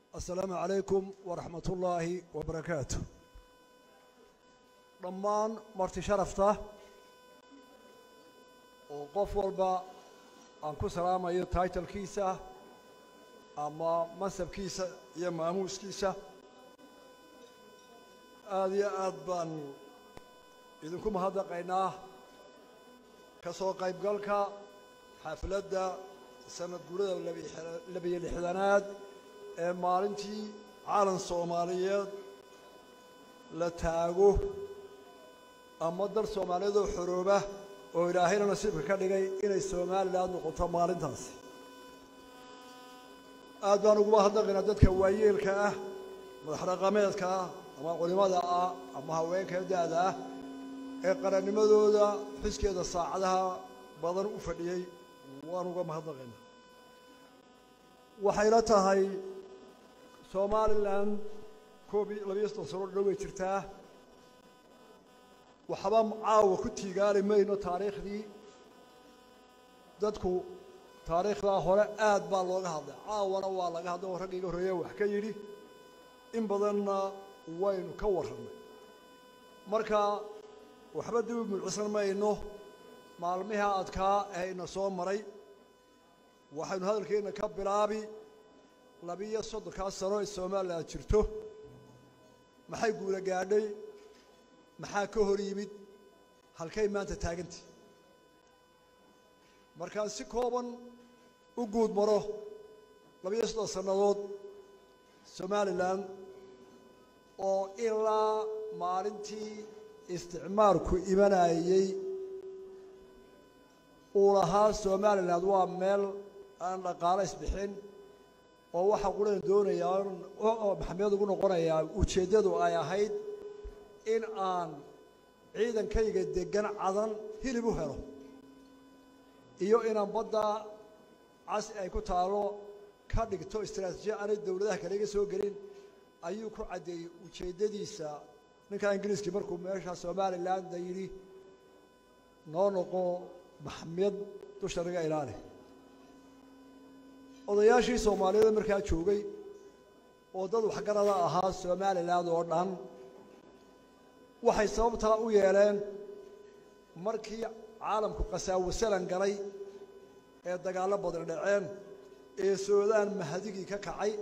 asalaamu calaykum waraxmat ullaahi wabarakaatu dhammaan marti sharafta oo qof walba aan ku salaamayo taitalkiisa ama mansabkiisa iyo maamuuskiisa aada iyo aad baanu idinku mahadnaqaynaa ka soo qaybgalka xafladda sanad guurada labiyo lixdanaad ee maalintii caalan soomaaliyeed la taago ama dal soomaaliyeed oo xorooba oo ilaahayna nasiibka ka dhigay inay somalilan noqoto maalintaasi aad baan ugu mahadnaqaynaa dadka waayeelka ah madax dhaqameedka ah ama culimada ah ama haweenka da-da ah ee qarannimadooda xiskeeda saacadaha badan u fadhiyey waan uga mahadnaqaynaa waxayla tahay somalilan koob iyo labiyo soddon sano dhow way jirtaa waxba caawa ku tiigaali mayno taariikhdii dadku taariikhdaa hore aad baa looga hadlay caawana waa laga hadlay oo raggiiga horreeya wax ka yidhi in badanna waynu ka warrannay marka waxba dib u mulcisan mayno maalmiha adkaa ee ina soo maray waxaynu hadalkeenna ka bilaabi labiyo soddonkaa sano ee somalilan jirto maxay guula gaadhay maxaa ka hor yimid halkay maanta taagantay markaan si kooban u guud maro labiyo soddon sannadood somalilan oo ilaa maalintii isticmaalku imanayey uu lahaa somalilan waa meel aan dhaqaalo isbixin oo waxaa qulan doonayaa oo maxamed ugu noqonayaa ujeeddadu ay ahayd in aan ciidankayga degan cadan hilib u helo iyo inaan badda casi ay ku taalo ka dhigto istraatiijiya aanay dowladaha kale iga soo gelin ayuu ku caddeeyey ujeeddadiisa ninka ingiriiskii markuu meesha somalilandda yidhi noo noqo maxmed dusha naga ilaali odayaashii soomaaliyeed markaa joogay oo dad waxgarada ahaa somalilan oo dhan waxay sababtaa u yeeleen markii caalamku qasaawasalan galay ee dagaallo badan dhaceen ee suudaan mahadigii ka kacay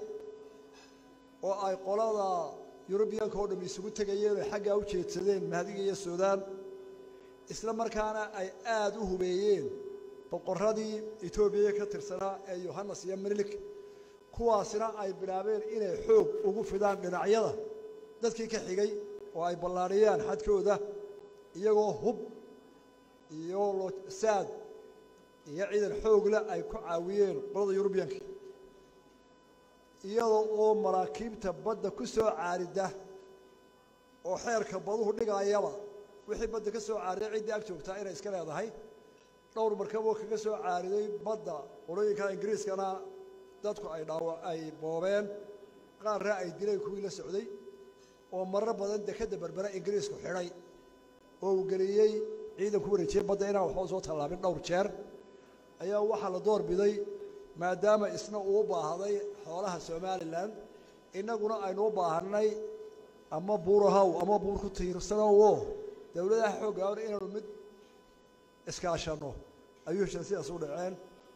oo ay qolada yurubiyanka oo dham isugu tegayeen oo xaggaa u jeedsadeen mahadiga iyo suudaan isla markaana ay aada u hubeeyeen boqorradii etoobiya ka tirsanaa ee yohannes iyo minilik kuwaasina ay bilaabeen inay xoog ugu fidaan dhinacyada dadkii ka xigay oo ay ballaadhiyaan xadkooda iyagoo hub iyo saad iyo ciidan xoogle ay ku caawiyeen qolada yurubiyanka iyadoo oo maraakiibta badda ku soo caarida oo xeerka baduhu dhigayaba wixii badda ka soo caariday ciddii ag joogtaa inay iska leedahay dhowr markaboo kaga soo caariday badda qolooyinka ingiriiskana dadku ay dhaawa ay boobeen qaarna ay dileen kuwii la socday oo marar badan dekadda berbera ingiriisku xidhay oo uu geliyey ciidan ku wareejiyey badda inaan waxba soo tallaabin dhowr jeer ayaa waxaa la door biday maadaama isna uu baahday xoolaha somalilan innaguna aynu u baahanay ama buurahaw ama buur ku tiirsanowo dowladaha xooggaan inaanu mid iskaashanno ayuu heshan sidaas u dhaceen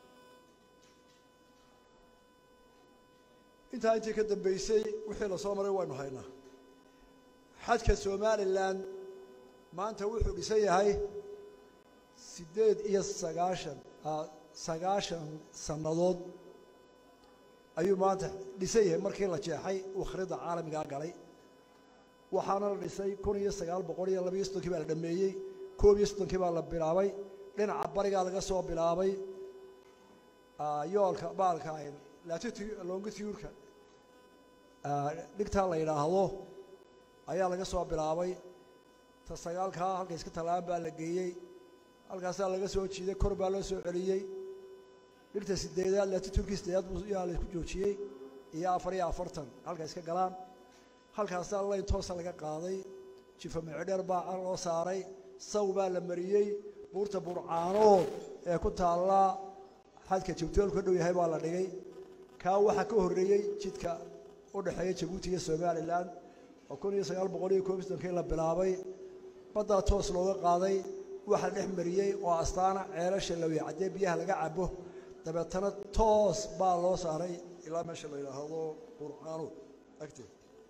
intaa intii ka dambeysay wixii la soo maray waynu haynaa xadka somalilan maanta wuxuu dhisan yahay siddeed iyo sagaashan sagaashan sannadood ayuu maanta dhisan yahay markii la jeexay uu khridda caalamigaa galay waxaana la dhisay kun iyo sagaal boqol iyo labiyo soddonkii baa la dhameeyey koob iyo soddonkii baa la bilaabay dhinaca barigaa laga soo bilaabay yoolka baalka latitude longitude-ka dhigtaa la yidhaahdo ayaa laga soo bilaabay ta sagaalkaa halka iska tallaabaan baa la geeyey halkaasaa laga soo jiiday kor baa loo soo celiyey dhigta sideedaad latitude-kii sideedaad yaa laysku joojiyey iyo afar iyo afartan halka iska galaan halkaasaa layn toosa laga qaaday jifa micdheer baa loo saaray saw baa la mariyey buurta burcaanood ee ku taalla xadka jabtoolku ka dhow yahay baa la dhigay kaa waxaa ka horreeyey jidka u dhexeeya jabuuti iyo somalilan oo kun iyo sagaal boqol iyo koob iyo soddonkii la bilaabay baddaa toos looga qaaday waxa la dhex mariyey oo astaana ceelasha la weecaddee biyaha laga cabo dabeetana toos baa loo saaray ilaa meesha la yidhaahdo qurqaanuud agteed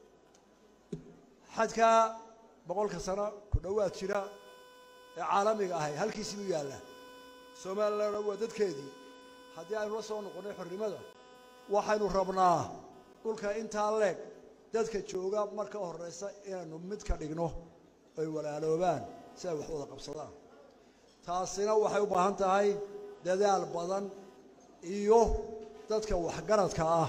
xadkaa boqolka sano ku dhowaad jira ee caalamiga ahay halkiisii u yaalla somalilan waa dadkeedii haddii aynu la soo noqonnay xornimada waxaynu rabnaa dhulka intaa leeg dadka jooga marka horeysa inaynu mid ka dhigno ay walaaloobaan si ay wax wada qabsadaan taasina waxay u baahan tahay dadaal badan iyo dadka waxgaradka ah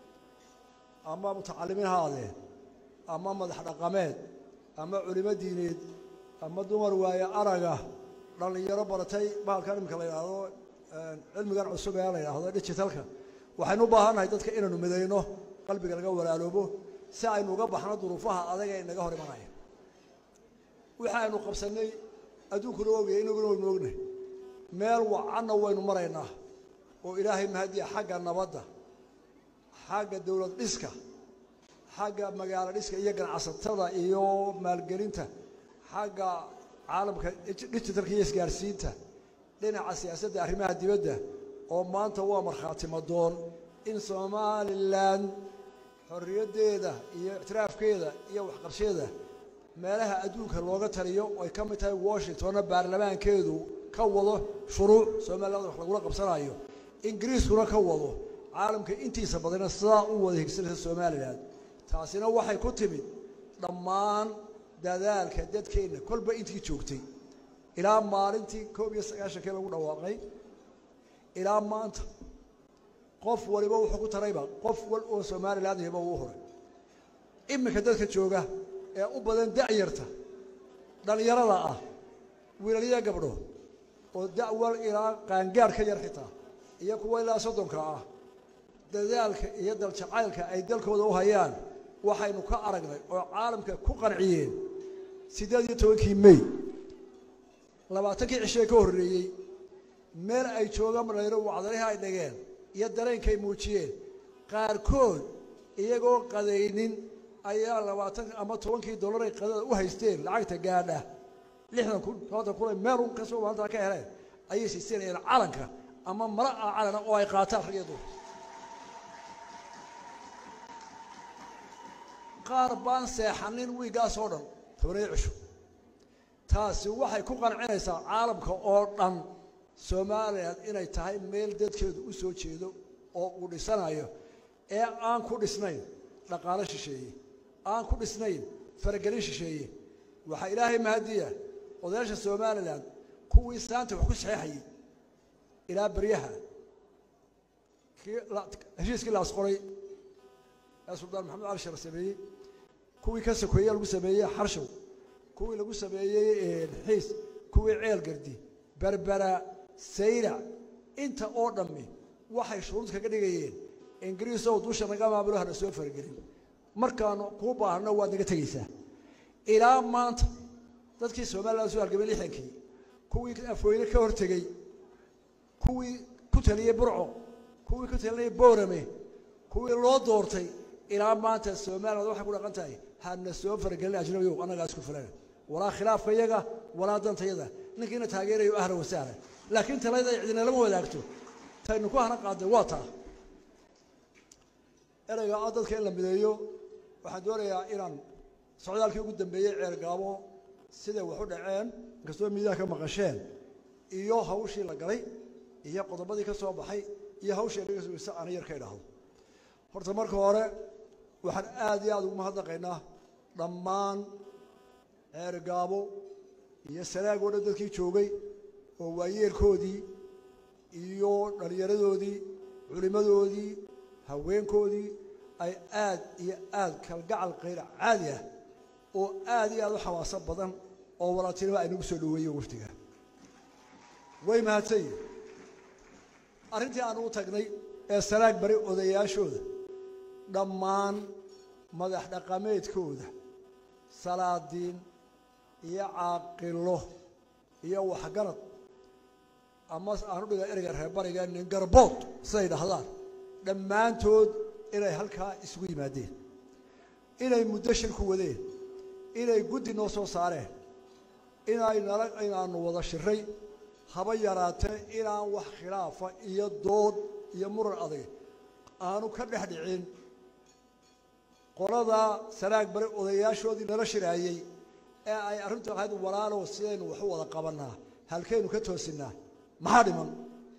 ama mutacalimiin ha adee ama madax dhaqameed ama culimo diineed ama dumar waaye araga dhallinyaro baratay bahalkan imika la yidhaahdo cilmigan cusub ee la yidhaahdo digitalka waxaynu u baahannahay dadka inaynu midayno qalbiga laga walaaloobo si aynu uga baxno duruufaha adag ee inaga hor imanaya waxa aynu qabsannay adduunkuna ogaya inaguna waynu ognay meel wacanna waynu maraynaa oo ilaahay mahadiya xagga nabadda xagga dowlad dhiska xagga magaalo dhiska iyo ganacsatada iyo maalgelinta xagga caalamka digitalka iyo isgaarsiinta dhinaca siyaasadda arrimaha dibadda oo maanta waa markhaati madoon in somalilan xorriyaddeeda iyo ictiraafkeeda iyo waxqabsheeda meelaha adduunka looga taliyo ay ka mid tahay washingtonna baarlamaankeedu ka wado shuruuc somaliland wax lagula qabsanayo ingiriiskuna ka wado caalamka intiisa badana sidaa u wada higsanaysa somalilan taasina waxay ku timid dhammaan dadaalka dadkeenna kolba intii joogtay ilaa maalintii koob iyo sagaashankii lagu dhawaaqay ilaa maanta qof waliba wuxuu ku tarayba qof wal oo somaliland yaba uu horay iminka dadka jooga ee u badan da'yarta dhallinyarada ah wiilaliya gabdho oo da'wal ilaa qaangaar ka yar xitaa iyo kuwa ilaa soddonka ah dadaalka iyo daljacaylka ay dalkooda u hayaan waxaynu ka aragnay oo caalamka ku qanciyeen siddeed iyo tobankii mey labaatankii cishee ka horreeyey meel ay joogaan dhalinyaro wacdalihii ay dhigeen iyo dareenkay muujiyeen qaarkood iyagoo qadaynin ayaa labaatan ama tobankii dollar ay qadada u haysteen lacagta gaadha lixdan kun tobantan kun ay meel un kasoo maalintaa ka heleen ayay siisanayeen calanka ama mala ah calana oo ay qaataan rag iyo dumar qaar baan seexanin wiiggaas oo dhan tobaniyo cisho taasi waxay ku qancinaysaa caalamka oo dhan somalilan inay tahay meel dadkeedu u soo jeedo oo uu dhisanayo ee aan ku dhisnayn dhaqaalo shisheeye aan ku dhisnayn faragelin shisheeye waxaa ilaahay mahadiya odayaasha somalilan kuwii saanta wax ku saxeexayey ilaa beryaha kii heshiiskii la asqoray ee suldaan maxamed cali sheekh sameeyey kuwii ka sokeeye lagu sameeyey xarshow kuwii lagu sameeyey xiis kuwii ceel gardi berbera sayrac inta oo dhammi waxay shuruud kaga dhigayeen ingiriisow dusha naga maamulo hana soo faragelin markaanu kuu baahno waad naga tegaysaa ilaa maanta dadkii somalilan soo halgamay lixdankii kuwii afweyne ka hortegey kuwii ku taliyey burco kuwii ku talinayay boorame kuwii loo doortay ilaa maanta somaliland waxay ku dhaqan tahay hana soo faragelin ajnabiyow annagaa isku filan walaa khilaafka yaga walaa dantayada ninkiina taageerayo ahla wasahla laakiin talayda ay cidinalama wadaagto taynu ku hana qaadnay waa taa ereyga ah dadka in la mideeyo waxaan doonayaa inaan socdaalkii ugu dambeeyey ceergaabo siday wax u dhaceen inkastoo miidaha ka maqasheen iyo hawshii la galay iyo qodobadii ka soo baxay iyo hawshii naga sugaysa ana yar ka idhaahdo horta marka hore waxaan aad iyo aada ugu mahadnaqaynaa dhammaan ceergaabo iyo sanaag oo dhan dadkii joogay oo waayeelkoodii iyo dhallinyaradoodii culimmadoodii haweenkoodii ay aad iyo aad kalgacal kayr caadi ah oo aad iyo aad u xawaaso badan oo walaaltinimo ay nagu soo dhoweeyen waftiga way mahadsan yihin arrintii aan u tagnay ee sanaag bari odayaashooda dhammaan madax dhaqameedkooda salaadiin iyo caaqilo iyo waxgarad ama aan u dhiga ereyga reerbariga nin garbood siday dhahdaan dhammaantood inay halkaa isugu yimaadeen inay muddo shir ku wadeen inay guddi noo soo saareen inay nala inaanu wada shiray haba yaraatee inaan wax khilaafa iyo dood iyo muran adag aanu ka dhex dhicin qoladaa sanaag bari odayaashoodii nala shiraayey ee ay arrintu ahayd walaalow sidaynu wax u wada qabannaa halkaynu ka toosinaa maxaa dhiman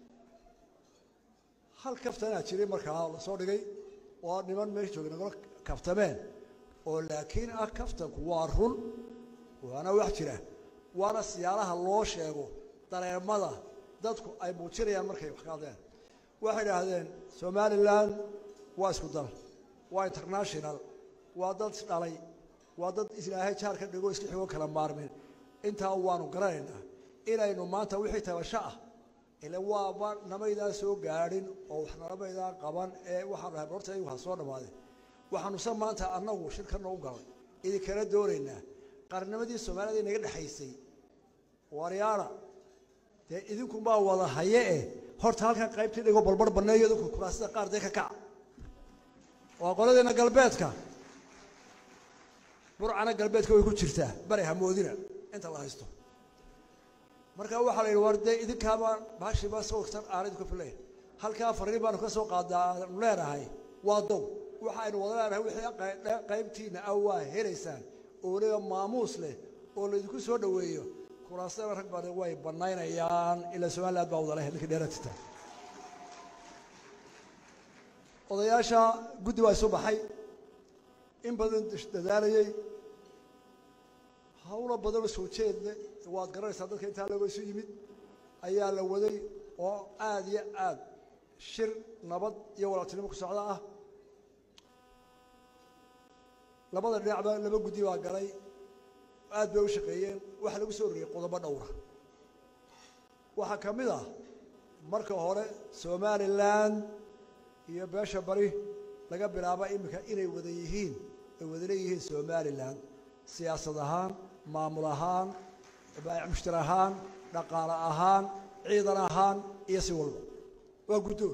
hal kaftanaa jiray markaa la soo dhigay oo niman meesha joogay nagala kaftameen oo laakiin ah kaftanku waa run waana wax jira waana siyaalaha loo sheego dareemada dadku ay muujinayaan markay wax ka hadleen waxay idhaahdeen somalilan waa isku dal waa international waa dad isdhalay waa dad ilaahay jaar ka dhigo iska xigo kala maarmin intaa waanu garanaynaa inaynu maanta wixii tabasho ah ile waaba namaydaan soo gaadhin oo wax namaydaan qaban ee waxaan dhahay horta iyagu ha soo dhammaadeen waxaanusa maanta annagu shirkana u galay idinkala doonaynaa qarnimadii soomaalida inaga dhexaysay waryaana dee idinkunbaa wada haye eh horta halkan qaybtii dhigo balbar banneeyo idinku kuraasida qaar dee ka kaca waa qoladeena galbeedka burcana galbeedka way ku jirtaa bari hamoodina inta la haysto marka waxaa la yidhi war dee idinkaaba baashiiba sawirtan aan idinku filay halkaa fariin baanu ka soo qaadaa aanu leenahay waa dow waxa aynu wada leenahay wixii qaybtiina ah waa helaysaan oo weliba maamuus leh oo laydinku soo dhoweeyo kuraasana rag badan way bannaynayaan ilaa somaliland baa wada leh ninkii dheeratita odayaasha guddi baa isu baxay in badan dadaalayey hawlo badanoo soo jeedle waad garanaysaa dadka intaa looga isu yimid ayaa la waday oo aada iyo aad shir nabad iyo walaaltinimo ku socda ah labada dhinacba laba guddi baa galay aad bay u shaqeeyeen waxaa lagu soo roriyey qodobo dhowra waxaa ka mid ah marka hore somalilan iyo beesha bari laga bilaaba iminka inay wada yihiin ay wada leeyihiin somalilan siyaasad ahaan maamul ahaan baayic mushtar ahaan dhaqaale ahaan ciidan ahaan iyo si walba waa guddoon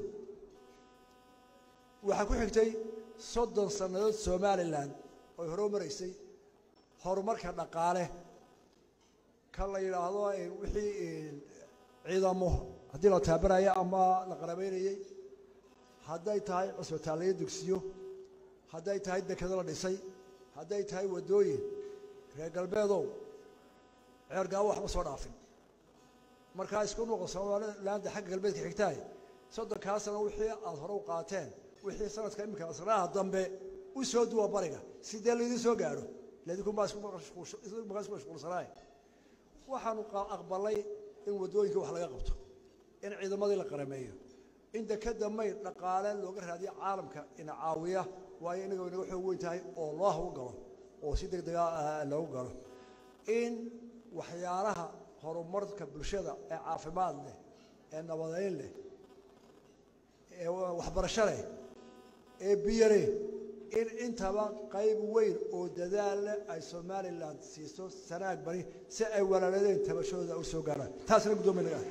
waxaa ku xigtay soddon sannadood somalilan oy hore u maraysay horumarka dhaqaale ka la yidhaahdo wixii ciidamo haddii la taabanayo ama la qarabeynayey hadday tahay cusbitaalayo dugsiyo hadday tahay dekado la dhisay hadday tahay waddooyin reer galbeedow ceergaawo waxba soo dhaafin markaa isku noqo somalilaanda xagga galbeedka xigtaay soddonkaa sano wixii aada hore u qaateen wixii sanadka iminka sanaha dambe u soo duwa bariga sidee laydin soo gaadho ladinkunbaa isku mashquulsanaay waxaanu aqbalay in waddooyinka wax laga qabto in ciidamadii la qarameeyo in dekada mayd dhaqaale looga raadiyo caalamka ina caawiya waayo inaga inaga xoog weyn tahay oo loo hagu galo oo si deg dega loogu galo in waxyaalaha horumarka bulshada ee caafimaad leh ee nabadeyn leh ee waxbarasho leh ee biyo leh in intaba qayb weyn oo dadaal leh ay somalilan siiso sanaag bari si ay walaaladeen tabashadooda u soo gaaraan taasna guddoomiya naga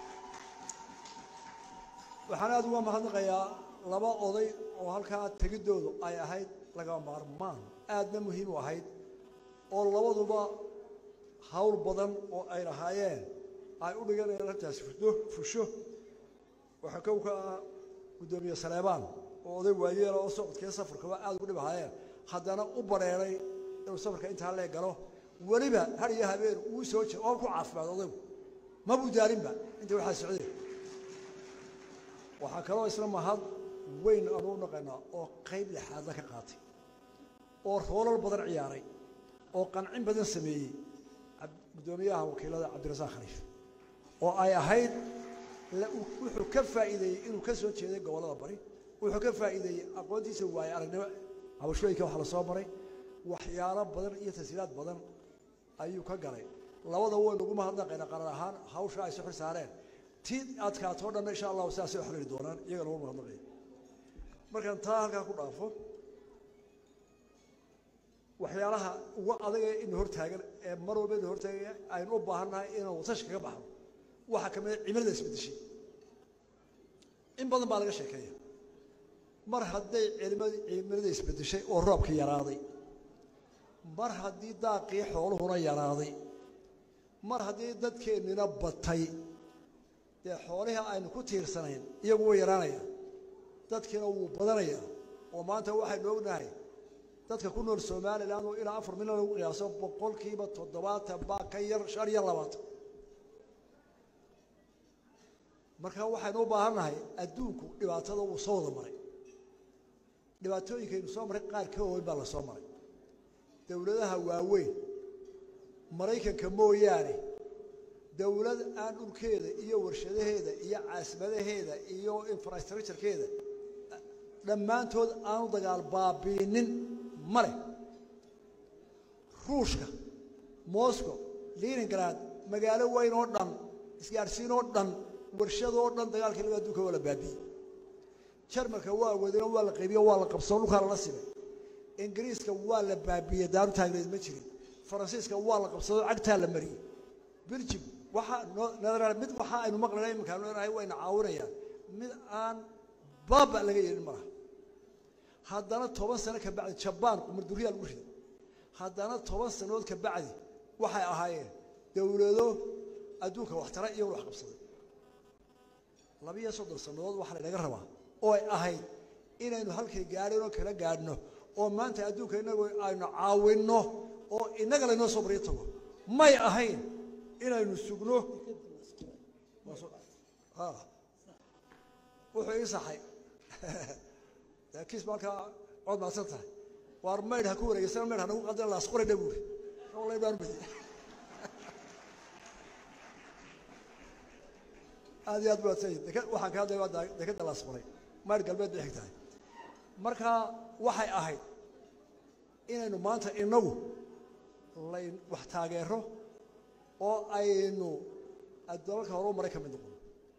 waxaan aada uga mahadnaqayaa laba oday oo halkaa tegidoodu ay ahayd laga maarmaan aadna muhiim u ahayd oo labaduba hawl badan oo ay lahaayeen ay u dhiganayaan arrintaasi fusho fusho waxaa kow ka ah guddoomiye saleebaan oo oday waayeela oo socodkee safarkaba aada ugu dhib ahaayeen haddana u bareeray inuu safarka intaa lee galo weliba har iyo habeen uu soo jiro oo ku caafimaad odaygu mabuu daarinba inta waxaa socdeen waxaa kaloo isla mahad weyn aanu u naqaynaa oo qayb lixaadla ka qaatay oo roolal badan ciyaaray oo qancin badan sameeyey guddoomiyaha wakiilada cabdirasaaq khaliif oo ay ahayd wuxuu ka faa'iideeyey inuu ka soo jeeday gobollada bari wuxuu ka faa'iideeyey aqoontiisa waaye aragnimo habashooyinka waxa la soo maray waxyaalo badan iyo tashiilaad badan ayuu ka galay labada waynu ugu mahadnaqaynaa qaran ahaan hawsha ay soo xil saareen ti adkaatoo dhanna insha allahu sidaasay u xalili doonaan iyaga lagu mahadnaqaya markaan taa halkaa ku dhaafo waxyaalaha ugu adaga ina hortaagan ee mar walba ina hortaagan aynu u baahannahay inaan watashi kaga baxno waxaa ka mida cimilada isbedeshay in badan baa laga sheekeeya mar hadday cimilada isbedeshay oo roobka yaraaday mar haddii daaqii xooluhuna yaraaday mar haddii dadkeennina batay dee xoolihii aynu ku tiirsanayn iyagu way yaraanaya dadkiina wuu badanaya oo maanta waxaynu ognahay dadka ku nool somalilan oo ilaa afar milyan lagu qiyaaso boqolkiiba toddobaatan baa ka yar shan iyo labaatan marka waxaynu u baahan nahay adduunku dhibaatada wuu soo wada maray dhibaatooyinkaynu soo maray qaar ka waaweyn baa la soo maray dowladaha waaweyn maraykanka mooyaane dowlad aan dhulkeeda iyo warshadaheeda iyo caasimadaheeda iyo infrastructurekeeda dhammaantood aanu dagaal baabiinin ma leh ruushka moscow leningrad magaalo weyn oo dhan isgaadhsiin oo dhan warshadoo dhan dagaalkii laga adduunka waa la baabiyey jarmalka waa wadino waa la qaybiyo waa la qabsoo dhulkaa lala simay ingiriiska waa la baabiyey daaru taagneed ma jirin faransiiska waa la qabsadoo cagtaa la mariyey belgium waxaa noo mid waxa aynu maqlayna iminkaanu leenahay wayna caawinayaan mid aan baaba laga yeelin malaha haddana toban sano ka bacdi jabaan qumarduriyaa lagu riday haddana toban sannadood ka bacdi waxay ahaayeen dowlado adduunka waxtara iyaguna wax qabsaday labiyo soddon sannadood waxaa laynaga rabaa oo ay ahayd inaynu halkay gaadhin oo kala gaadhno oo maanta adduunka inagu aynu caawinno oo innaga laynoo soo baryo tago may ahayn inaynu sugno wuxuu ii saxay kiis markaa cod maadsan tahay waar maydh ha ku wareegeysana maydh ha nagu qadina laasqoradha buuri wallahi baan badi aad iyo aad bu adsan deka waxaan ka hadlaya waa dekada laasqoray maydh galbeed bay xig tahay marka waxay ahayd inaynu maanta inagu layn wax taageero oo aynu dalalka hore u maray ka mid noqono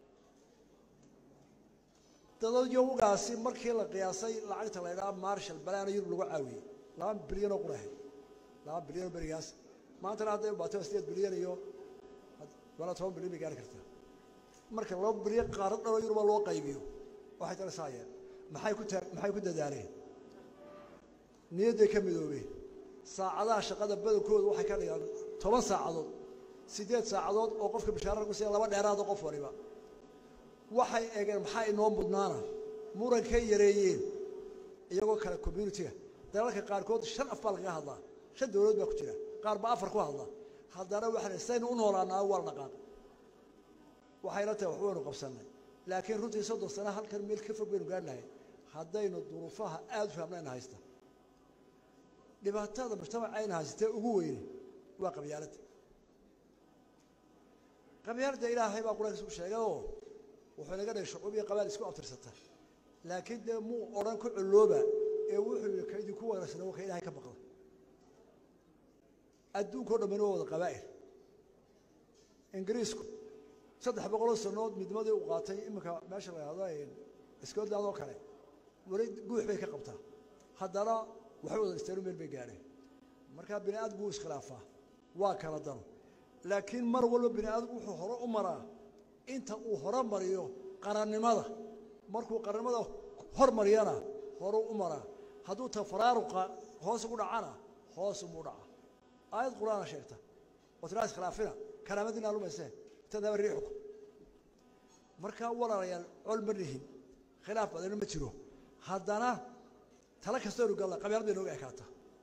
dadadyogaasi markii la qiyaasay lacagta la ydhaha marshal balaana yurub lagu caawiyey laba bilyan oo qurahay laba bilyan oo berigaas maantana hadday ubaato sideed bilyan iyo wala toban bilyan bay gaari kartaa marka laba bilyan qaaro dhanoo yuruba loo qaybiyo waxay talisaayeen maxay ku ta maxay ku dadaaleen niyadday ka midoobeen saacadaha shaqada badankooda waxay ka dhigaan toban saacadood siddeed saacadood oo qofka bishaara lagu siiya laba dheeraado qof waliba waxay eegeen maxaa inoo mudnaana murankay yareeyeen iyagoo kale communitiga dalalka qaarkood shan af baa lagaga hadlaa shan dowladood baa ku jira qaar baa afar ku hadla haddana waxaa saynu u noolaanaa waa la dhaqaaq waxayna tahay wax waynu qabsannay laakiin runtii soddon sano halkan meel ka fog baynu gaadhnahay haddaynu duruufaha aada u fahamnayna haysta dhibaatada mujtamac ayna haysatee ugu weyne waa qabyaaladda qabyaaladda ilaahay baa qur-aankiisa ku sheegay oo wuxuu inaga dhigay shucuub iyo qabaal isku abtirsata laakiin dee muu odhan ku collooba ee wuxuu yihi ka idinku wanaagsanaa waa ka ilahay ka baqda adduunka o dhammina waa wada qabaa'il ingiriisku saddex boqoloo sannadood midnimadii u qaatay iminka meesha la yahdo scotland oo kale weli guux bay ka qabtaa haddana waxay wada isteenu meel bay gaadheen markaa bini aadamku wuu iskhilaafaa waa kala dano laakiin mar walba bini aadamku wuxuu hore u maraa inta uu hore mariyo qarannimada markuu qarannimada hor mariyana horuu u maraa hadduu tafaraaruqa hoos ugu dhacana hoos umuu dhaca aayad qur-aana sheegta oo tiraa iskhilaafina karaamadiina lumayseen tadaba riixukum markaa walaalayaal col ma lihin khilaaf badana ma jiro haddana tala kastaynu galla qabyaalad bay nooga ekaata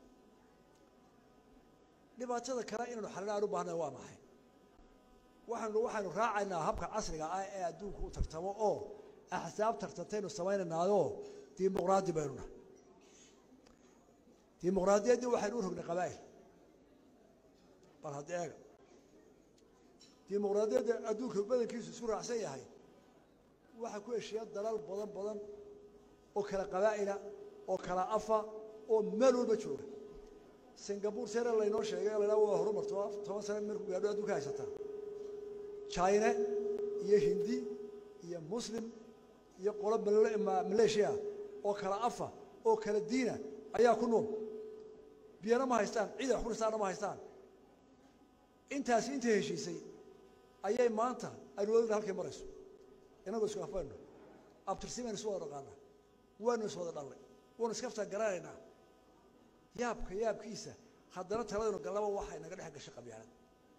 dhibaatada kale inaynu xalina aan u baahnay waa maxay waxaynu waxaynu raacaynaa habka casriga ah ee adduunku u tartamo oo axsaab tartantaynu samaynaynaayo dimuqraadi baynu nahay dimuqraadiyaddii waxaynu u rognay qabaa'il bal hadda eega dimuqraadiyadda adduunka badankiisu isku raacsan yahay waxaa ku heshiiya dalal badan badan oo kala qabaa'ila oo kala afa oo meel walba jooga singapore sere laynoo sheegay laydhaha waa horumarto toban sane markuu gaadho adduunka haysataa china iyo hindi iyo muslim iyo qolo maleeshiya oo kala afa oo kala diina ayaa ku nool biyana ma haystaan ciid wax ku dhistaana ma haystaan intaasi intay heshiisay ayay maanta aynu wadagna halkay marayso inagoo isku afayno abtirsimaynu isu wada dhaqaana waanu is wada dhallay waanu iskaftaa garanaynaa yaabka yaabkiisa haddana taladaynu gallaba waxay naga dhex gashay qabyaalad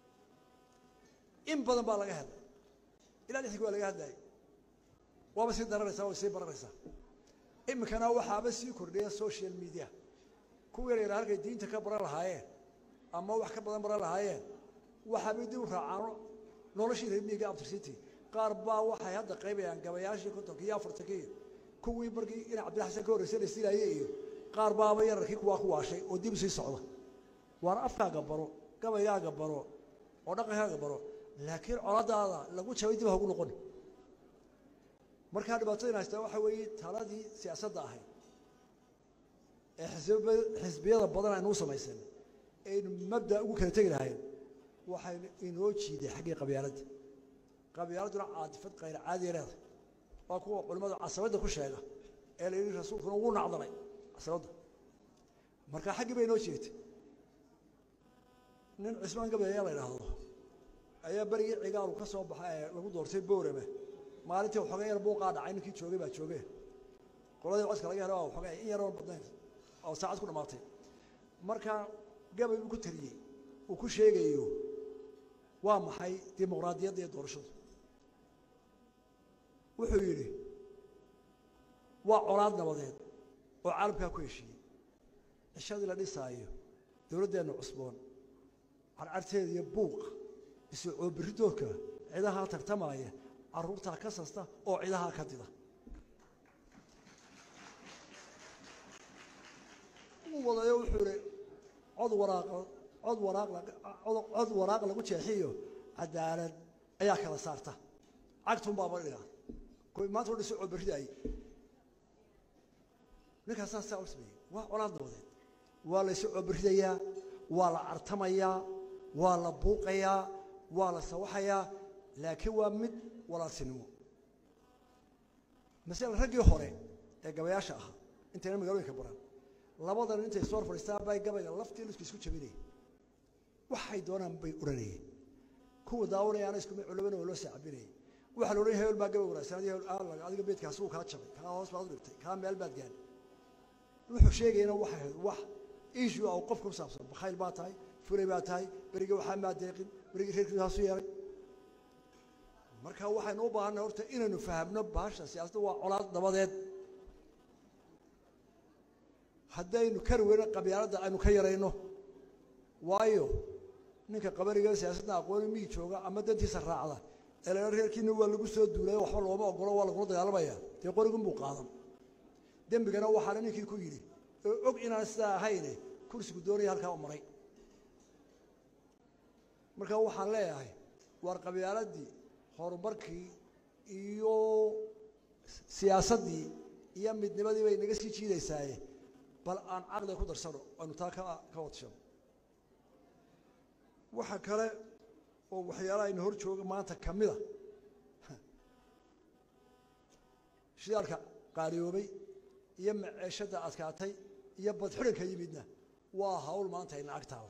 in badan baa laga hadlay ilaa lixdii waa laga hadlayay waaba sii daranaysaa way sii baranaysaa iminkana waxaaba sii kordhiya social media kuwa yar yar halkay diinta ka baran lahaayeen ama wax ka badan baran lahaayeen waxaabay dib u raacaano noloshii reer miyiga abtircity qaar baa waxay hadda qaybayaan gabayaashii kontonka iyo afartanka iyo kuwii markii ina cabdilla xasan ka horreysay la silaayey iyo qaar baaba yararkii kuwaa ku waashay oo dib usii socda waana afkaaga baro gabaygaaga baro oo dhaqankaaga baro laakiin coladaada lagu jabay dib hagu noqon markaa dhibaatadin haystaa waxaa weeye taladii siyaasadda ahayd ee xisb xisbiyada badan aynu u samaysan aynu mabda ugu kala tegi lahayn waxaynu inoo jiiday xaggii qabyaaladda qabyaaladduna caadifad kayr caadiya leedahay waa kuwa culimmadu casabadda ku sheega ee la yidhi rasuulkuna ugu nacdalay casabadda marka xaggii bay inoo jeegtay nin cismaan gabayaa la idhaahdo ayaa berigii cigaalu ka soo baxa ee lagu doortay boorame maalintii waxoogay yar buuqaa dhacay ninkii joogay baa joogeen qoladii codka laga helo waa waxoogay in yaroon badnayn oo saacad ku dhamaatay markaa gabay uu ku tariyey uu ku sheegayo waa maxay dimuqraadiyadda iyo doorashadu wuxuu yidhi waa colaad nabadeed oo caalamkaa ku heshiiyey cishadii la dhisaayo dowladdeenna cusboon carcarteeda iyo buuqa isu coobiridoodka cidahaa tartamaaya carruurtaa ka sasta oo cidahaa ka dida uu wadayo wuxuu ihi cod waraaq cod waraaq cod waraaq lagu jeexiyo cadaalad ayaa kala saarta cagtun baaba dhigaa kuwi maanta o dhiso coobiridaayey ninkaas saas saa u sameeyey waa colaad nabadeed waa la isu coobiridayaa waa la cartamayaa waa la buuqayaa waa la sawaxayaa laakiin waa mid walaalsinimo masale raggii hore ee gabayaasha ahaa intayna magaalooyinka baran labadan intay soo fadhiistaan bay gabayga laftii lisku isku jabinayeen waxay doonaan bay odhanayeen kuwa daawanayaana iskuma culabana waa loo saacabinayay waxaa la odhanaya hebel baa gabay wanaagsan adiga hebel adiga beedkaasi wuu kaa jabay kaa hoos baad u dhigtay kaa meel baad gaadhay wuxuu sheegayana waxay ahayd wax issue ah oo qofka ku saabsan bakhayl baa tahay fulay baa tahay berigii waxaa maa deeqin berigii reerkiisu haasu yeelay marka waxaynu u baahanay horta inaynu fahamno baasha siyaasadda waa colaad nabadeed haddaynu kari weyno qabyaaladda aynu ka yarayno waayo ninka qabariga siyaasadda aqooni miyi jooga ama dantiisa raacda eela reerkiina waa lagu soo duulay waxba looma ogolo waa lagula dagaalamaya dee qorigun buu qaadan dembigana waxaana ninkii ku yidhi oo og inaan sidaa ahayne kursigu doonaya halkaa u maray marka waxaan leeyahay waar qabyaaladii horumarkii iyo siyaasaddii iyo midnimadii bay naga sii jiidaysaaye bal aan caqliga ku darsano aynu taa ka ka wadshano waxa kale oo waxyaalaha aynu hor jooga maanta ka mida shidaalka qaaliyoobay iyo maceeshadda adkaatay iyo badxidhanka yimidna waa hawl maanta ayna ag taala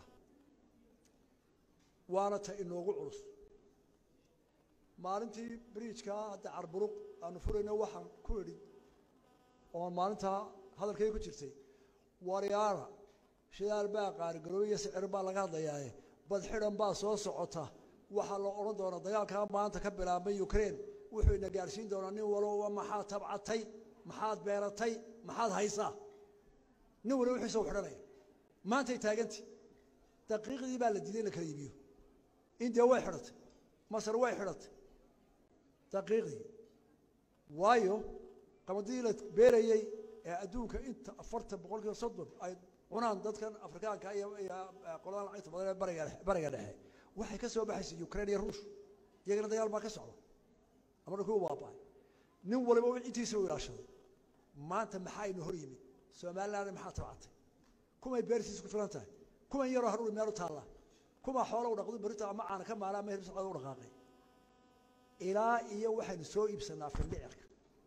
waana ta inoogu culus maalintii bridjkaa hadda carburuq aanu furayno waxaan ku idhi oon maalintaa hadalkay ku jirtay waryaana shidaal baa qaarigaroobay iyo sicir baa laga hadlayaaye badxidhan baa soo socota waxaa la odhan doonaa dagaalkaa maanta ka bilaabmay ukraine wuxuu ina gaadhsiin doonaa nin waloba maxaad tabcatay maxaad beeratay maxaad haysaa nin waliba wixiisa u xidhanaya maantay taaganti daqiiqdii baa la diiday in la kala iibiyo indiya way xidhatay masar way xidhatay daqiiqdii waayo qamadidii la beerayey ee adduunka inta afartan boqol kiiba soddon ay cunaan dadkan afrikaanka iyo iyo qoladan lacagta badan ee bariga bariga dhexe waxay ka soo baxaysa ukraine iyo ruush iyagana dagaal baa ka socda ama dhulkii u baaba'ay nin waliba intiisa u ilaashaday maanta maxaa ina hor yimid somalilandna maxaa tabcatay kumay beertiisa ku filan tahay kuman yaroo hadhuuri meel u taalla kuma xoola u dhaqdo berita ama caana ka maala ama hirbis u dhaqaaqay ilaa iyo waxaynu soo iibsanaa findhicirka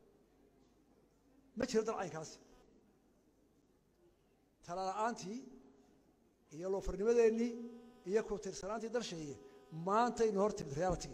ma jiro dalcaynkaasi tala la-aantii iyo loofarnimadeennii iyo ku tirsanaantii dalsheeye maantaynu hor timid reality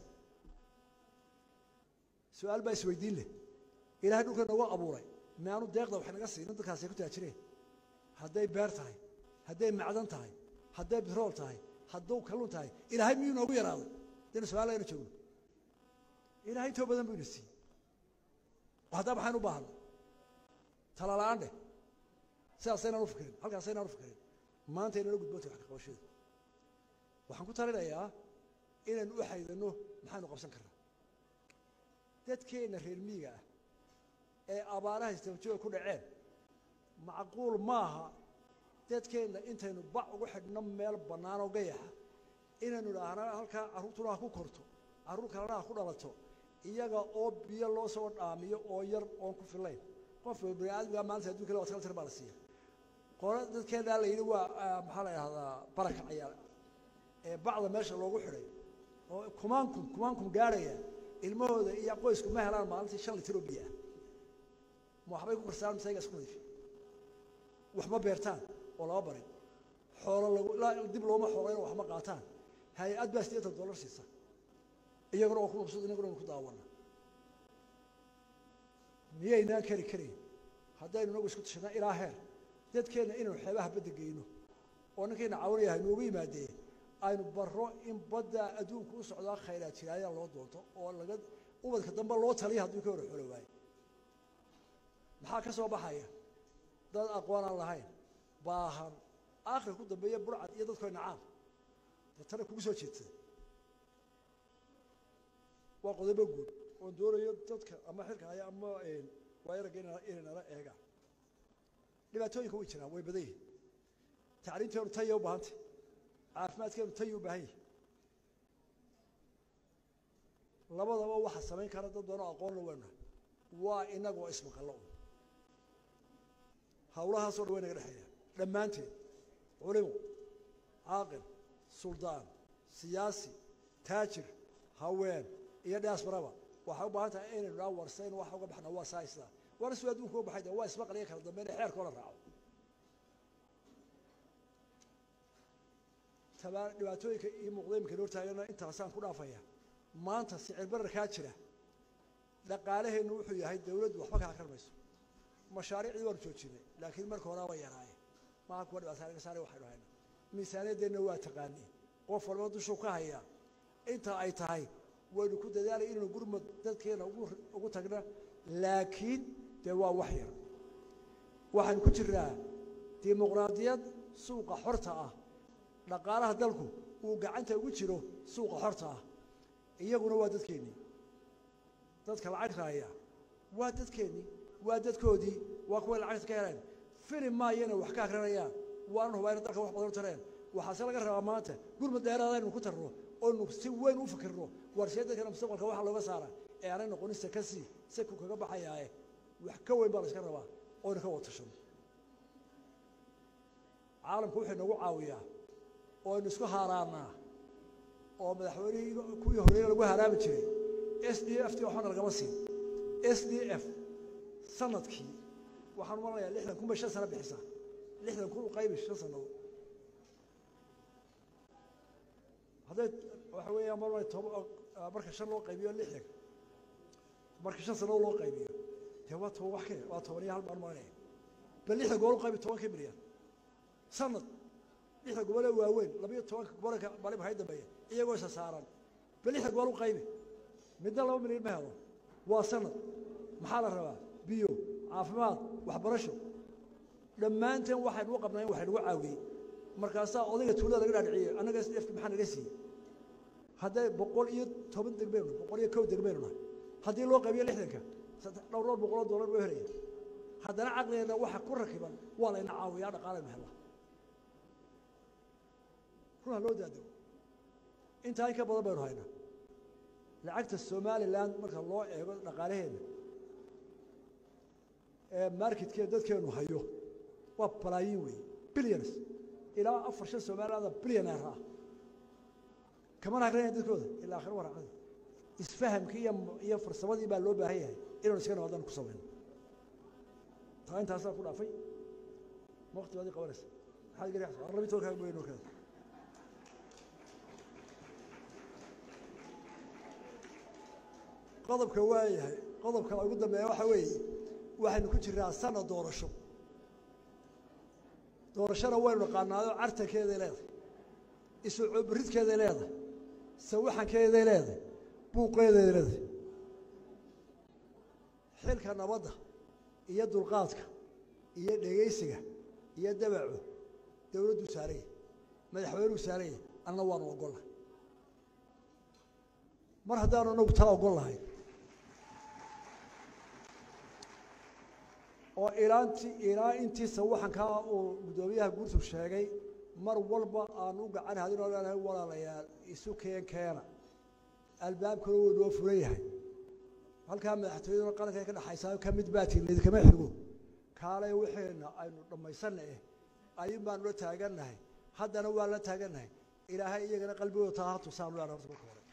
su-aal baa isweydiin leh ilaahay dhulka noogu abuuray maanu deeqda wax naga siinin dadkaasay ku taajireen hadday beer tahay hadday macdan tahay hadday bitrool tahay hadduu kalluun tahay ilaahay miyuu noogu yaraaday daynu somalilayna joogno ilaahay intoo badan buu ina siiyey haddaa maxaynu u baahanay talala-aan dheh sidaasaynaan u fikirin halkaasaynaan u fikirin maanta inala gudbootay wax ka qabashada waxaan ku talinayaa inaynu u xaydano maxaynu qabsan karnaa dadkeenna reer miyiga ah ee abaaraha istabajooga ku dhaceen macquul maaha dadkeenna intaynu bac ugu xidhno meel bannaan oo gayaxa inaynu idhaahna halkaa carruurtuna ha ku korto carruur kalena ha ku dhalato iyaga oo biyo loo soo dhaamiyo oo yar oon ku filayn qofka bani aadamka maanta adduunka le watkal tir baa la siiya qolo dadkeennaa la yidhi waa maxaa la idhahdaa baraka cayaar ee bacda meesha loogu xidhay oo kumaankum kumaankum gaadhaya ilmahooda iyo qoysku ma helaan maalintii shan litir oo biyo ah ma waxbay ku karsaan mise ayaga isku nadiifi wax ma beertaan oo lama barin xoolo lagu dib looma xoolayn oo wax ma qaataan hay-ad baa siddeetan dollar siisa iyaguna waa ku mabsuud inaguna anu ku daawana miyaynaan kari karayn haddaynu inagu isku tashanaa ilaa heer dadkeenna inaynu xeebaha badda geyno oo ninkayna caawinaya haynoogu yimaadee aynu barro in badda adduunku u socdaa khayraad jiraayaan loo doonto oo laga ubadka dambe loo taliya hadduu ka hor xoolo waayo maxaa ka soo baxaya dad aqoon aan lahayn baahan aakhir ku dambeeya burcad iyo dadkoo nacaan deetana kugu soo jeedsada waa qodobo guud oon doonayo dadka ama xilka haya ama waayaraga inay nala eegaan dhibaatooyinka way jiraan way badan yihin tacliimteenu taya u baahantay caafimaadkeenu taya u baahan yahi labadaba waxa samayn kara dad badanoo aqoonna weyna waa inagoo ismaqallo un hawlahaasoo dhan way naga dhexeeya dhammaanteed culimo caaqil suldaan siyaasi taajir haween iyo diasbaraba waxay u baahan tahay inaynu dhaa warsayn waxa uga baxna waa saa isla war su adduunka u baxay de waa ismaqal iyo kala dambeyn ee xeerkoo la raaco tabaa dhibaatooyinka iyo muuqda imika noo taagana intaasaan ku dhaafaya maanta sicir bararkaa jira dhaqaalaheennu wuxuu yahay dawladdu waxba ka akran mayso mashaariicdii waanu joojinay laakiin marka horaa waa yaraaye maha kuwa dhibaata naga saare waxaynu hayna miisaaniyaddeenna waa taqaaniin qof walba dushuu ka hayaa inta ay tahay waynu ku dadaalay inaynu gurmad dadkeena ugu tagna laakiin dee waa wax yar waxaan ku jiraa dimuqraadiyad suuqa xorta ah dhaqaalaha dalku uu gacanta ugu jiro suuqa xorta ah iyaguna waa dadkeennii dadka lacag raaya waa dadkeennii waa dadkoodii waa kuway lacagta ka heleen fili maayana wax ka akrinayaan waanan hubaa ina dalka wax badan u tareen waxaase laga rabaa maanta gurmad dheeraada innu ku tarno oonu si weyn u fikirno warsee dadkana mustaqbalka waxa looga saara ee aanay noqonin sakasi saku kaga baxayaaye wax ka weyn baa la iska rabaa oynu ka watashano caalamku wuxuu nagu caawiyaa ooaynu isku haaraanaa oo madaxweynihii kuwii horreeye lagu haraami jiray s d f t waxbana lagama siin s d f sanadkii waxaan umanayaa lixdan kun bay shan sano bixisaa lixdan kun u qaybi shan sannadood hadday waxa weeyaan mar toba marka shan loo qaybiyo lixdan marka shan sannadood loo qaybiyo dee waa toban wax ka waa toban iyo hal baan maranaya bal lixdan gobol u qaybi tobankii milyan sanad lixda gobolee waaweyn labayo tobanka gobolka baliba hay dambeeya iyagoo isa saaran bal lixda gobol u qaybi midna laba milyan ma helo waa sanad maxaa la rabaa biyo caafimaad waxbarasho dhammaanteen waxaynu u qabnaa in wax nagu caawiyey markaasaa odayga tuulada laga dhaadhiciyey annaga s dfka maxaa naga siiyey hadday boqol iyo toban degmaynu boqol iyo kow degmaynu nahay haddii loo qaybiyo lixdanka dhowr dhowr boqoloo dollar buu helaya haddana caqligeenna waxa ku rakiban waa layna caawiyaa dhaqaalaynu hela ruuha loo daadego intaa in ka badan baynu haynaa lacagta somalilan marka loo eego dhaqaalaheena ee marketkee dadkeenu hayo waa balaayiin weeye billions ilaa afar shan somalilaanda billioneer ah kamana akrinaya dadkooda ilaa akhir waraacada isfahamkii iyo iyo farsamadii baa loo baahan yahay inaynu iska nabaddan ku samayno taa intaasaa ku dhaafay ma waqti baad ii qabanaysa maxaad gari labi tobankaaga mooye noo kaada qodobka waayahay qodobka ugu dambeeya waxa weeye waxaynu ku jiraa sana doorasho doorashona waynu naqaanaayo cartankeeday leedahay isucoobaridkeeday leedahay sawaxankeeday leedahay buuqeeday leedahay xilka nabadda iyo dulqaadka iyo dhegaysiga iyo dabacu dowladduu saaraya madaxweynuu saaraya anna waanu ogollahay mar haddaanu inagu taa ogol lahay oo ilaanti ilaa intii sawaxankaa uu guddoomiyaha guurtu sheegay mar walba aanu u gacan hadin oo leenahay walaalayaal isu keen keena albaabkuna wuu noo furan yahay halkaa madaxtooyaduna qaranka ka dhexaysaa ka mid baatiin idinkama xigo kaalay wixeenna aynu dhammaysanna eh ayuun baanu la taagannahay haddana waa la taagannahay ilaahay iyagana qalbigooda taa ha tusaanu leena horta marka hore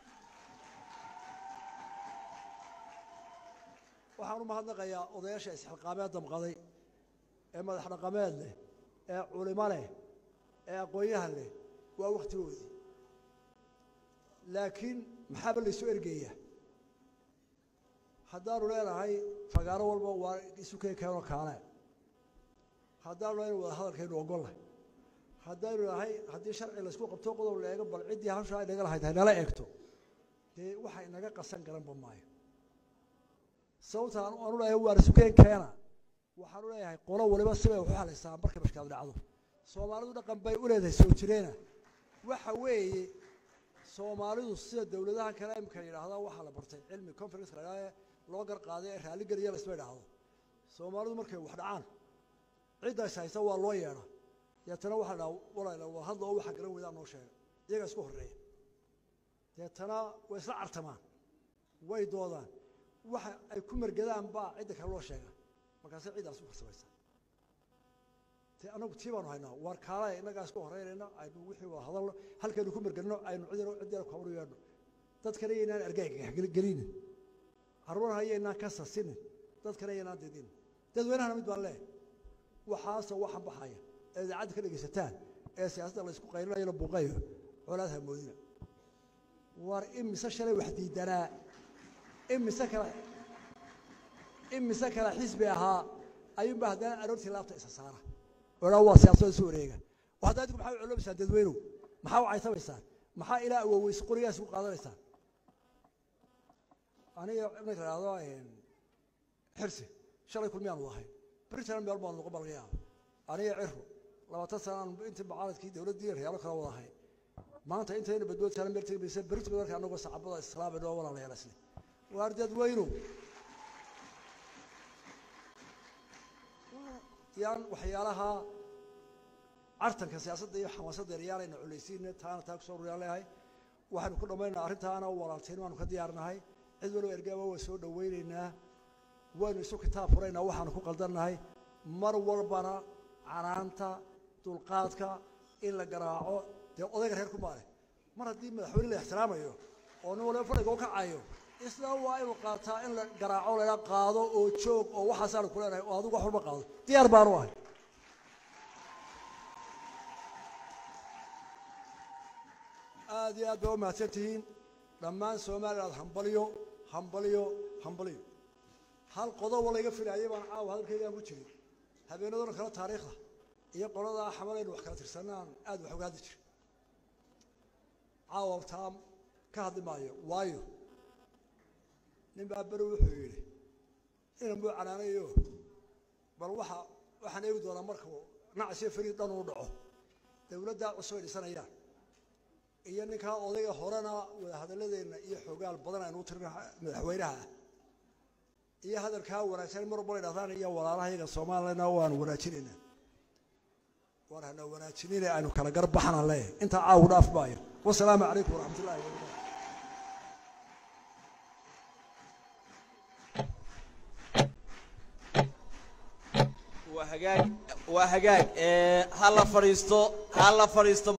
waxaan u mahadnaqayaa odayaasha isxilqaameed damqaday ee madax dhaqameed leh ee culimo leh ee aqoon-yahan leh waa waktigoodii laakiin maxaaba laysu ergeeyaa haddaanu leenahay fagaaro walba waa isu keen keenoo kaale haddaanu leenahay wada hadalkaynu ogollahay haddaynu nahay haddii sharci laysku qabto qodob la eego bal ciddii hawshaa ay naga lahayd haynala eegto dee waxa inaga qasan garanba maayo sababta aanu leeyahay waar isu keen keena waxaanu leeyahay qolo waliba sibay waxu halaysaa markay mashkaad dhacdo soomaalidu dhaqan bay u leedahay soo jireena waxa weeye soomaalidu sida dowladaha kale imika yidhaahda waxaa la bartay cilmi conference la yidhahda loo gar qaaday ee raalligeliya la isma idhaahdo soomaalidu markay wax dhacaan cidda is haysta waa loo yeedha deetana waxaa dhaha walayla waa hadla oo waxa garan weydaa noo sheega iyagaa isku horreeya deetana way isla cartamaan way doodaan waxa ay ku mergadaan baa cidda kale loo sheega markaase ciddaas u farsamaysa te anagu tii baanu haynaa waar kaalaya innagaa isku horreynayna aynu wixii wada hadalno halkaynu ku mergadno aynu cidina ciddina kabaru yeedhno dadkana yaynaan argagaxgelinin carruurha yaynaan ka sasinin dadkana yaynaan didin dadweynahana mid baan leeyahay waxaasoo waxan baxaya ee idaacadda ka dhegaysataan ee siyaasadda laysku qaylinayo la buuqayo colaad hamoodina waar imise shalay wax diidanaa imise kala imise kala xisbi ahaa ayuunba haddana aroortii laabta isa saara odhaa waa siyaasada isu wareega oo haddaa idinku maxaa u coloobaysaan dadweynow maxaa u caytamaysaan maxaa ilaa awoweys qorigaas ku qaadanaysaan aniga marka la ihahdo xirsi shalay kulmiyaanu ahay britain meel baan noqon baa laga yaaba aniga ciro labaatan sanaan intii mucaaradkii dowladdii reyaalo kala wada ahay maanta intayna badbood saaran meel tegi maysa berito marka anagoo sacabada islaamay oo walaalayaal isle waar dadweynu yaan waxyaalaha cartanka siyaasadda iyo xamaasadda yaalayna culaysiina taana taa kusoo ruriyaan leeyahay waxaynu ku dhammaynaynaa arrintaana walaaltiin waanu ka diyaarnahay cid waliba ergaaba waa soo dhawaynaynaa waynu isu kitaab furaynaa waxaanu ku qaldannahay mar walbana canaanta dulqaadka in la garaaco dee odayga reer kumaa leh mar haddii madaxweyne la ixtiraamayo oo nin waliba fadhiga u kacayo isna waa inuu qaataa in la garaaco layla qaado oo joog oo waxaasaanu ku leenahay oo adigu wax walba qaado diyaar baanu ahay aad iyo aad baa u mahadsan tihiin dhammaan somaliland hambalyo hambalyo hambalyo hal qodobo layga filaayay baan caawa hadalkaygaan ku jirin habeenadona kale taariikhda iyo qoladaa xamalaynu wax kala tirsanaan aad wax uga hadli jira caawa taa ka hadli maayo waayo nin baa beri wuxuu yidhi inan buu canaanayo bal waxa waxaan eegi doonaa markuu nacsiyo fariid dhan uu dhaco dowladdaa cusub ay dhisanayaan iyo ninkaa odayga horena wada hadaladeenna iyo xoogaal badan aynu u tirin madaxweynaha ah iyo hadalkaa wanaagsan mar walba la dhahdaan iyo walaalaha iyaga soomaalilana waanu wanaajinaynaa waan hana wanaajinine aynu kala gar baxana leeyahay intaa caawu dhaaf maayo wasalaamu calaykum waraxmat ullahi wabarakatu waa hagaag waa hagaag ha la fadhiisto ha la fadhiisto